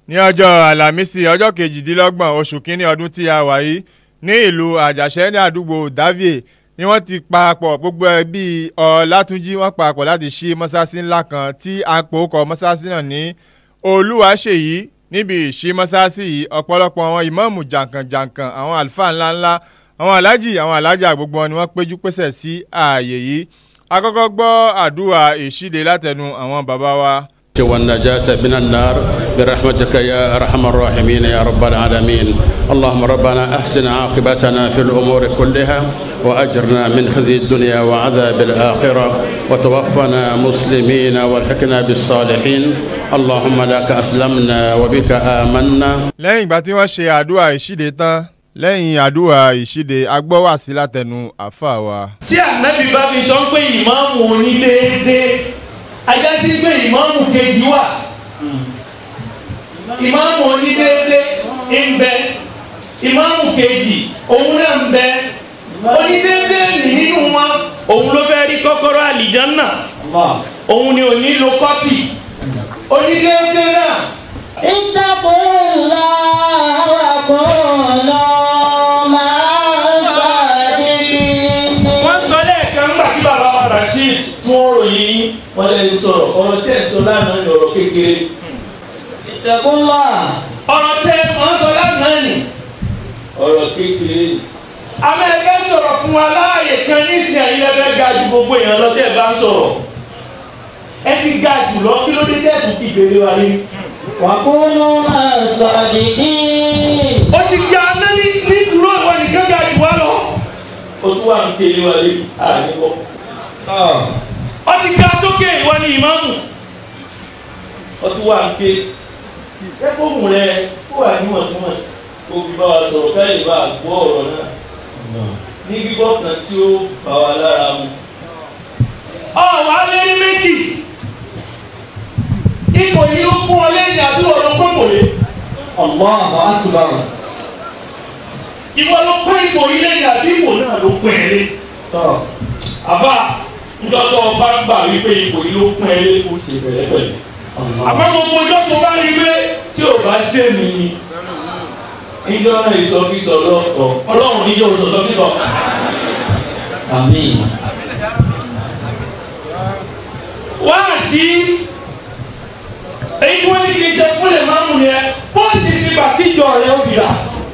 ní ọjọ́ àlàmísì ọjọ́ kejìdínlọ́gbọ̀n oṣù kínní ọdún tí a wà yìí ní ìlú àjàṣẹ́ ní àdúgbò davie ni wọ́n ti papọ̀ gbogbo ẹbí ọ̀làtúnjí wọ́n papọ̀ láti ṣí mọ́sáàsì ńlá kan tí a pò kọ́ mọ́sáàsì náà ní olúwaṣèyí níbi ìṣí mọ́sáàsì yìí ọ̀pọ̀lọpọ̀ àwọn ìmáàmù jàǹkànjàǹkàn àwọn àlùfáà ńláńlá àwọn alájì àwọn alájà gbogbo wọn ni wọ́n péjú pésẹ̀ sí ààyè yìí akọ́kọ́ gbọ́ àdúrà ìṣíde látẹnu àwọn bàbá wa. والنجاة من النار برحمتك يا أرحم الراحمين يا رب العالمين اللهم ربنا أحسن عاقبتنا في الأمور كلها وأجرنا من خزي الدنيا وعذاب الآخرة وتوفنا مسلمين والحقنا بالصالحين اللهم لك أسلمنا وبك آمنا lẹ́yìn ìgbà tí wọ́n ṣe àdúrà ìṣíde tán lẹ́yìn àdúrà ìṣíde agbọ́wàsí látẹnu àfà wa. tí ànábì bá fi sọ pé ìmáàmù onídéédé ajá sí pé ìmáàmù kejì wà ìmáàmù onídéédé ń bẹ ìmáàmù kejì òun náà ń bẹ onídéédé nì nínú wọn òun ló fẹ́ rí kọ́kọ́rọ́ àlìjánná òun ni ò ní lo kọ́pì onídéédé náà اتقوا الله وكونوا مع الصادقين wọ́n sọ lẹ́ẹ̀kan nígbà tí bàbá wa rasheed tí wọ́n ròyìn yín wọ́n lè sọ̀rọ̀ ọ̀rọ̀ tẹ̀ sọ lánàá ní ọ̀rọ̀ kékeré اتقوا الله ọ̀rọ̀ tẹ̀ wọ́n sọ lánàá ní ọ̀rọ̀ kékeré ni. àmọ́ ẹgbẹ́ sọ̀rọ̀ fún wa láàyè kan nísìnyí ẹ̀yin lẹ́fẹ̀ẹ́ ga ju gbogbo èèyàn lọ tẹ́ ẹ bá ń sọ̀rọ̀ ẹ ti ga jù lọ kí ló dé tẹ́ẹ̀kù ti gbèrè wa rí. وكونوا مع الصادقين ó ti ga anáni ní dúró ìwọ nìkan ga jù wá lọ. ó tún wà ń tẹ̀lé wa lé àdìgbò. ó ti ga sókè ìwọ ni ìmáàmù. ó tún wà ń pè ẹgbóhùn rẹ kó wà níwọ̀ntúnwọ̀nsì kó fi bá wa sọ̀rọ̀ ká lè bá a gbọ́ ọ̀rọ̀ náà ní gbígbọ́ kan tí ó bá wa lára mu. ọ wà á lé ní méjì ipò yìí ló kún ọ lẹ́yìn àbí ọ̀rọ̀ pọ̀pọ̀lẹ́ الله أكبر ìwọ ló kún ipò yìí lẹ́yìn àbí ipò náà ló kún ẹ lé. àbá ńdọ́tọ̀ ọba gbà wípé ipò yìí ló kún ẹ lé ó ṣe pẹ̀lẹ́pẹ̀lẹ́. àmọ́ gbogbo ọjọ́ tó bá rí pé tí ò bá ṣe mí ni níjọ́ náà ìsọkísọ lọ́tọ̀ ọlọ́run níjọ́ ìsọkísọ. آمين wá sí èyí tí wọ́n ní kí n ṣe fún lè máa mú yẹn bọ́ọ̀sì sí bàtíjọ rẹ̀ ó bìrà.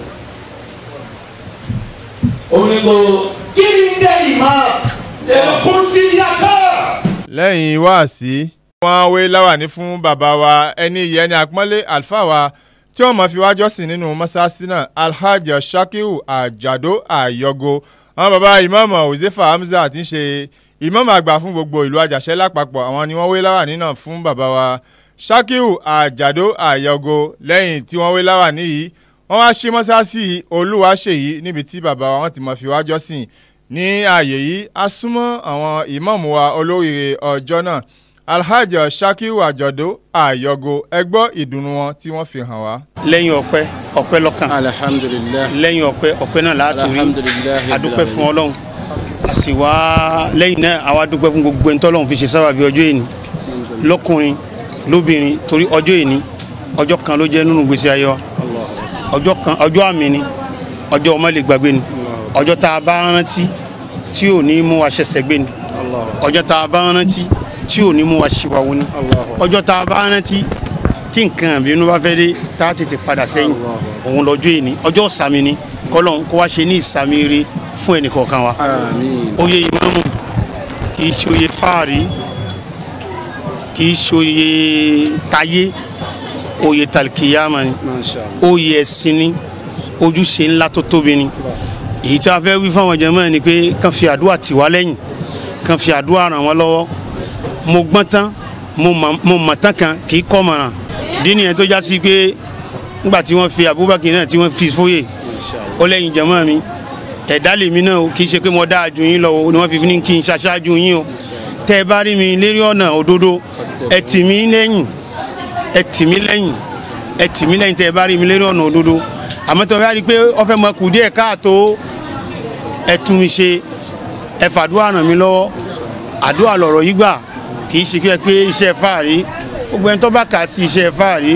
omi ko kí ni ń jẹ́ ìmáà ṣe kún sí yàtọ̀. lẹ́yìn wáàsí wọ́n wé láwàní fún bàbá wa ẹni ìyẹn ní àpọ́nlé àlùfáà wa tí wọ́n mọ̀ fi wá jọ́sìn nínú mọ́ṣáláṣí náà alhaji shakiru àjàdó àyọgo àwọn bàbá ìmáàmù òzefa hamza ti ń ṣe ìmáàmù àgbà fún gbogbo ìlú àjàṣẹ́ lápapọ̀ àwọn ni wọ́n wé láwàní náà fún bàbá wa shakiru àjàdó àyọgo lẹ́yìn tí wọ́n wé láwàní yìí wọ́n wá ṣí mọ́ṣáláṣí olúwaṣèyí níbi tí bàbá wa wọ́n ti mọ̀ fi wá jọ́sìn ní ààyè yìí a súnmọ́ àwọn ìmáàmù wa olóríire ọjọ́ náà alhaji shakiru àjọ̀dó àyọgo ẹgbọ́ ìdùnnú wọn tí wọ́n fi hàn wá. lẹ́yìn ọpẹ́ ọpẹ́ lọ́kàn alhamdulillah lẹ́yìn ọpẹ́ ọpẹ́ náà láti rí Alhamdulillahi adúpẹ́ fún ọlọ́run a sì wá lẹ́yìn náà àwa dúpẹ́ fún gbogbo ẹni tọ́lọ́run fi ṣe sábàbí ọjọ́ ìní lọ́kùnrin lóbìnrin torí ọjọ́ ìní ọjọ́ kan ló jẹ́ nínú gbèsè ayé wa ọjọ́ kan ọjọ́ àmì ni ọjọ́ ọmọ lè gbàgbé ni ọjọ́ tá a bá rántí tí ò ní mú wa ṣẹ̀ṣẹ̀ gbé ni ọjọ́ tá a bá rántí tí ò ní mú wa ṣìwàwó ni ọjọ́ tá a bá rántí tí nǹkan àbínú bá fẹ́ dé tá a tètè padà sẹ́yìn òun lọ́jọ́ ìní ọjọ́ ìsàmì ni kọ́lọ́n kó wá ṣe ní ìsàmì rere fún ẹnì kọ̀ọ̀kan wa àmín oyè ìmáàmù kì í ṣe oyè fáàrí kì í ṣe oyè tayé oyè tàlkìyàmà ni masha Allah oyè ẹ̀sìn ni ojúṣe ńlá tó tóbi ni èyí tí a fẹ́ wí fáwọn jàmáà ni pé kàn fi àdúrà tì wá lẹ́yìn kàn fi àdúrà ràn wọ́n lọ́wọ́ mo gbọ́n tán mo mọ̀- mo mọ̀ tán kan kì í kọ́ mọ̀ràn ìdí nìyẹn tó já sí pé nígbà tí wọ́n fi Abubakar náà tí wọ́n fi fóyè ó lẹ́yìn jàmáà mi ẹ̀dá lèmi náà o kì í ṣe pé mo dáa ju yín lọ o ni wọ́n fi ní kí n ṣaṣáájú yín o tẹ́ ẹ bá rí mi lérí ọ̀nà òdodo ẹ tì mí lẹ́yìn ẹ tì mí lẹ́yìn ẹ tì mí lẹ́yìn tẹ́ ẹ bá rí mi lérí ọ̀nà òdodo àmọ́ tó bá rí i pé ọfẹ́ mọ kù díẹ̀ káàtó ẹ tún mi ṣe ẹ fàdúrà ràn mí lọ́wọ́ àdúrà lọ̀rọ̀ yìí gbà kì í ṣe kí ẹ pé iṣẹ́ fáàrí gbogbo ẹni tó bá kà á sí iṣẹ́ fáàrí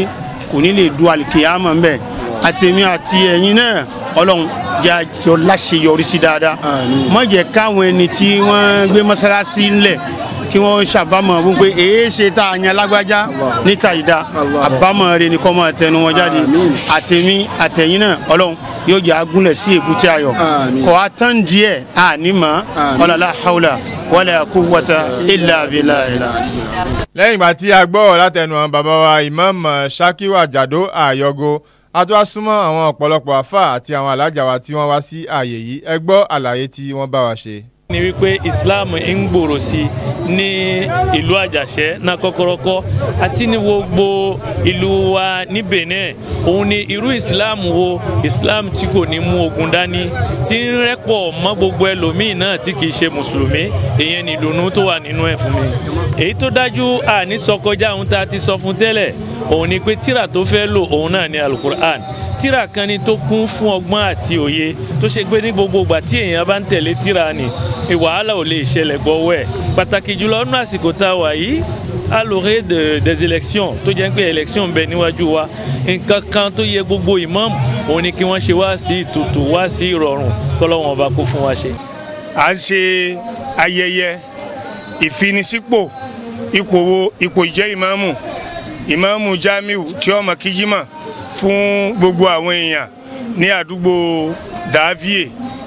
kò ní lè du àlìkìyàmọ̀ ńbẹ̀ àtẹ̀mí àti ẹ̀yin náà ọlọ́run jẹ́ àjọ láṣeyọrí sí dáadáa má jẹ́ káwọn ẹni tí wọ́n gbé mọ́sálásí ńlẹ̀ kí wọ́n ṣàbámọ̀ wípé èé ṣe tá a yan lágbájá níta ìdá àbámọ̀ rẹ ni kọ́ máa tẹnu wọn jáde àtẹ̀mí àtẹ̀yìn náà ọlọ́run yóò jẹ́ agúnlẹ̀ sí èbúté ayọ̀ kọ́ a tán díẹ̀ àní mọ́ ọ̀làlá haúlà wala quwwata illa billah. lẹ́yìn ìgbà tí a gbọ́ látẹnu àwọn bàbá wa imam shakiru ajado àyọgo a tó wá súnmọ́ àwọn ọ̀pọ̀lọpọ̀ àfà àti àwọn alájà wa tí wọ́n wá sí ààyè yìí ẹ gbọ́ àlàyé tí wọ́n bá wa ṣe ni wípé islam ń gbòòrò sí ní ìlú àjàṣẹ́ náà kọ́kọ́rọ́kọ́ àti ní gbogbo ìlú wa ní benin òun ni irú islam wo islam tí kò ní mú ogun dání tí ń rẹ́pọ̀ mọ́ gbogbo ẹlòmíì náà tí kìí ṣe mùsùlùmí èyàn ní ìdùnnú tó wà nínú ẹ̀ fún mi èyí tó dájú àní sọ kọjá ohun tá a ti sọ fún tẹ́lẹ̀ òun ni pé tíra tó fẹ́ lò òun náà ni alukur'an tíra kan ni tó kún fún ọgbọ́n àti òye tó ṣe pé ní gbogbo ìgbà tí èèyàn bá ń tẹ̀lé tíra ni wàhálà ò lè ṣẹlẹ̀ gbọ́wọ́ ẹ̀ pàtàkì jùlọ nínú àsìkò tá a wà yìí à l'orée de des élections tó jẹ́ pé élection ń bẹ níwájú wa nǹkan kan tó yẹ gbogbo imam òun ni kí wọ́n ṣe wá sí ìtùtù wá sí ìrọ̀rùn kọ́lọ́wọ́n ọba kó fún wa ṣe. à ń ṣe ayẹyẹ ìfinisípò ipò wo ipò ìjẹ́ ìmáàmù ìmáàmù Jamiu tí ó mọ kíjímà fún gbogbo àwọn èèyàn ní àdúgbò Davie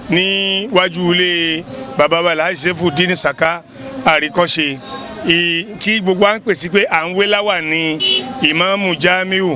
níwájú ilé baba wa Alhaji Saifuddin Saka àríkọ́ṣe tí gbogbo à ń pèsè pé à ń wé láwà ní ìmáàmù Jamiu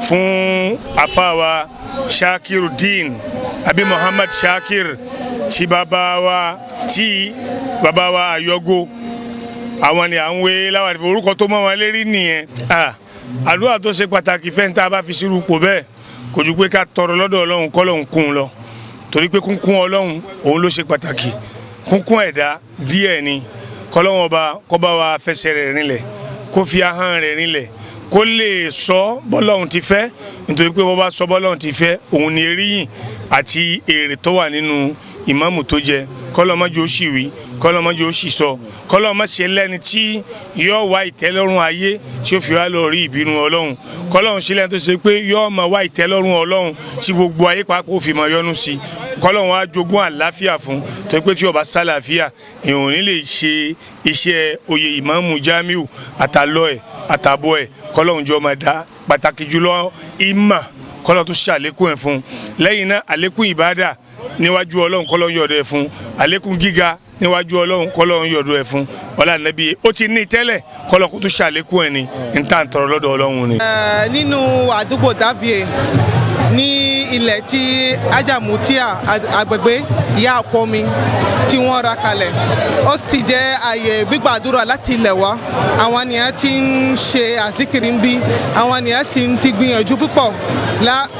fún àfàwà Shakirudeen àbí Muhammad Shakir tí baba wa tí baba wa Ayọ̀gò àwọn ni à ń wé láwà ní orúkọ tó mọ́ wọn lérí nìyẹn àdúrà tó ṣe pàtàkì fẹ́ ń tá a bá fi sírú pò bẹ́ẹ̀ kò ju pé ká tọrọ lọ́dọ̀ Ọlọ́run kọ́lọ́hún kún un lọ torí pé kúnkún Ọlọ́run òun ló ṣe pàtàkì kúnkún ẹ̀dá díẹ̀ ni kọ́lọ́hún ọba kọ́ba wa fẹsẹ̀ rẹ̀ rinlẹ̀ kó fi ahọ́n rẹ̀ rinlẹ̀ kó lè sọ bọ́lọ́hún ti fẹ́ nítorí pé wọ́n bá sọ bọ́lọ́hún ti fẹ́ òun ni eríyìn àti èrè tó wà nínú ìmáàmù tó jẹ kọ́lọ́mọ́jú ó sì wí kọ́lọ́mọ́jú ó sì sọ kọ́lọ́mọ́ṣe lẹ́ni tí yóò wá ìtẹ́lọ́rùn ayé tí ó fi wá lọ rí ìbínú ọlọ́run kọ́lọ́run ṣe lẹ́ni tó ṣe pé yóò máa wá ìtẹ́lọ́rùn ọlọ́run tí gbogbo ayé pàápàá ó fi máa yọ́nú sí kọ́lọ́run wá jogún àláfíà fún tó pé tí ó bá sálàáfíà èèyàn ò ní lè ṣe iṣẹ́ oyè ìmáàmù Jamiu àtàlọ́ ẹ̀ àtàbọ̀ ẹ̀ kọ́lọ́run jọ máa dá pàtàkì jùlọ ìmà kọ́lọ́run tó ṣàlékún ẹ̀ fún lẹ́yìn náà àlékún ìbádà níwájú ọlọ́run kọ́lọ́run yọ̀dọ̀ ẹ̀ fún àlékún gíga níwájú ọlọ́run kọ́lọ́run yọ̀dọ̀ ẹ̀ fún ọlá nàbí ó ti ní tẹ́lẹ̀ kọ́lọ́run kó tó ṣàlékún ẹ̀ ní ní tá à ń tọrọ lọ́dọ̀ ọlọ́run ni. nínú àdúgbò Davie ní ilẹ̀ tí ajamutia agbègbè ìyá ọkọ mi tí wọ́n ra kalẹ̀ ó sì jẹ́ àyè gbígbàdúrà láti ilẹ̀ wá àwọn ènìyàn ti ń ṣe àzíkiri ń bí àwọn ènìyàn sì ti gbìyànjú púpọ̀ lá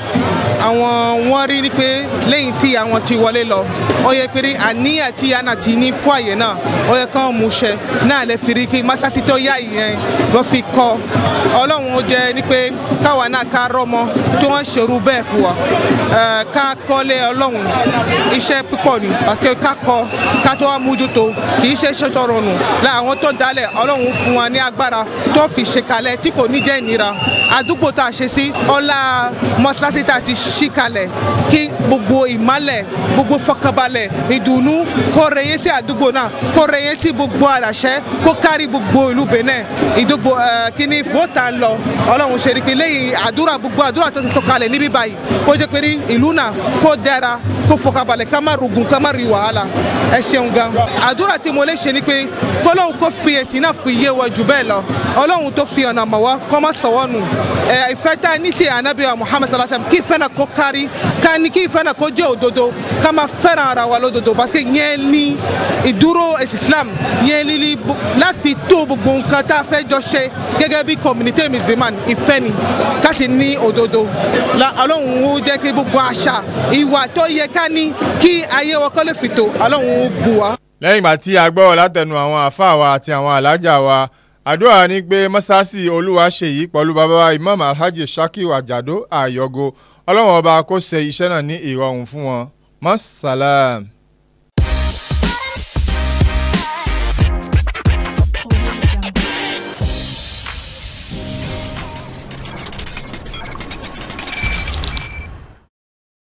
àwọn wọ́n rí ni pé lẹ́yìn tí àwọn ti wọlé lọ ó yẹ pé àníyàn tí yàrá ti ní fún àyè náà ó yẹ kán mú ṣẹ náà lè fi rí kí masasi tó yá ìyẹn ló fi kọ́ ọlọ́run ó jẹ́ ni pé káwa náà ká rọ́mọ tí wọ́n ṣerú bẹ́ẹ̀ fún wa ká kọ́lé ọlọ́run iṣẹ́ púpọ̀ ni parce que ká kọ́ ká tó wá mójútó kì í ṣe ṣọṣọ rọrùn la àwọn tó dálẹ̀ ọlọ́run fún wa ní agbára tó fi ṣe kalẹ̀ tí kò ní jẹ́ ìnira àdúgbò tá a ṣe sí ọlá mọ́ṣáláṣí tá a ti ṣí kalẹ̀ kí gbogbo ìmálẹ̀ gbogbo fọkànbalẹ̀ ìdùnnú kó rẹyẹ sí àdúgbò náà kó rẹyẹ sí gbogbo àràṣẹ kó kárí gbogbo ìlú Benin ìdúgbò kíní fòtà ń lọ ọlọ́run ṣe ni pé lẹ́yìn àdúrà gbogbo àdúrà tó ti sọ kalẹ̀ níbí báyìí kó jẹ́ pé ìlú náà kó dára kó fọkànbalẹ̀ ká má rogun ká má rí wàhálà ẹ ṣeun gan àdúrà tí mo lè ṣe ni pé kọ́lọ́hún kó fi èsì náà fi yé wa jù bẹ́ẹ̀ lọ ọlọ́run tó fi ọ̀nà mọ̀ wá kọ́ má sọ̀wọ́ nù ìfẹ́ tá a ní sí ànábì wa Muhammad sallallahu alayhi wa sallam kí ìfẹ́ náà kó kárí ká ní kí ìfẹ́ náà kó jẹ́ òdodo ká máa fẹ́ràn ara wa lódodo parce que yẹn ní ìdúró Islam yẹn ní láfi tó gbogbo nǹkan tá a fẹ́ jọ ṣe gẹ́gẹ́ bí community musulman ìfẹ́ ni ká sì ní òdodo ọlọ́run ó jẹ́ kí gbogbo àṣà ìwà tó yẹ ká ní kí ayé wa kọ́ lè fìtò ọlọ́run ó bù wá. lẹ́yìn ìgbà tí a gbọ́ látẹnu àwọn àáfàá wa àti àwọn alájà wa àdúrà ní pé mọ́sáàsì olúwaṣeyí pẹ̀lú bàbá wa imam alhaji shakiru ajado ayọ̀go ọlọ́run ọba kó ṣe iṣẹ́ náà ní ìrọ̀rùn fún wọn mọ́sálàm.